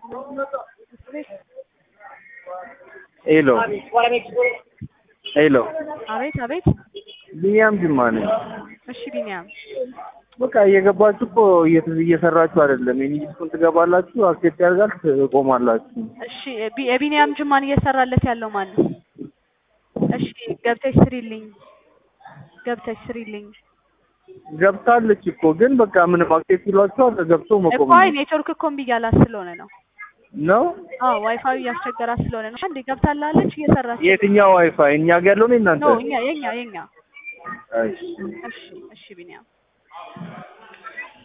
ሄሎ ሄሎ አቤት አቤት። ቢኒያም ጅማ ነኝ። እሺ ቢኒያም በቃ እየገባችሁ እኮ እየተ- እየሰራችሁ አይደለም። የኒጅስኩን ትገባላችሁ፣ አክሴፕት ያደርጋል፣ ትቆማላችሁ። እሺ ቢ- የቢኒያም ጅማን እየሰራለት ያለው ማን ነው? እሺ ገብተሽ ስሪልኝ፣ ገብተሽ ስሪልኝ ገብታለች እኮ ግን በቃ ምንም አክሴፕት ይሏችኋል፣ ገብቶ መቆም እኮ አይ ኔትወርክ እኮ እምቢ እያላት ስለሆነ ነው። ነው። አዎ ዋይፋዩ እያስቸገራት ስለሆነ ነው። አንዴ ገብታላለች እየሰራች የትኛው ዋይፋይ? እኛ ጋር ያለው ነው እናንተ? ነው። እኛ የኛ የኛ እሺ እሺ እሺ ቢኒያም